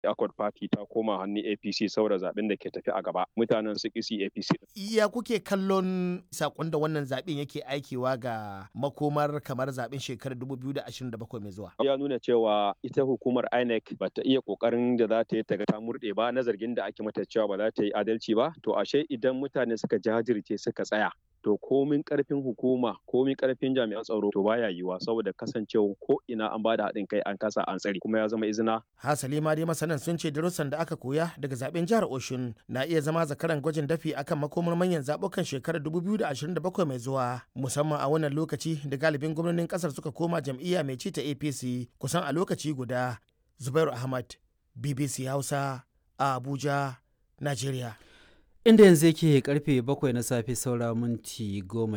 Accord Party ta koma hannun APC saboda zaben da ke tafi a gaba. Mutanen su kisi APC. Ya kuke kallon sakon da wannan zaben yake aikewa ga makomar kamar zaben shekarar 2027 mai zuwa? Ya nuna cewa ita hukumar INEC ba ta iya kokarin da za ta yi ta ta murɗe ba na zargin da ake mata cewa ba za ta yi adalci ba. To ashe idan mutane suka jajirce suka tsaya to komin karfin hukuma komin karfin jami'an tsaro to baya yiwuwa saboda kasancewa ko ina an bada haɗin kai an kasa an tsare kuma ya zama izina. Hasali ma dai masanan sun ce darussan da aka koya daga zaben jihar Oshun na iya zama zakaran gwajin dafi akan makomar manyan zabukan shekarar 2027 mai zuwa musamman a wannan lokaci da galibin gwamnonin kasar suka koma jam'iyya mai ci ta APC kusan a lokaci guda. Zubairu Ahmad BBC Hausa a Abuja, Najeriya. inda yanzu yake karfe bakwai na safe saura minti goma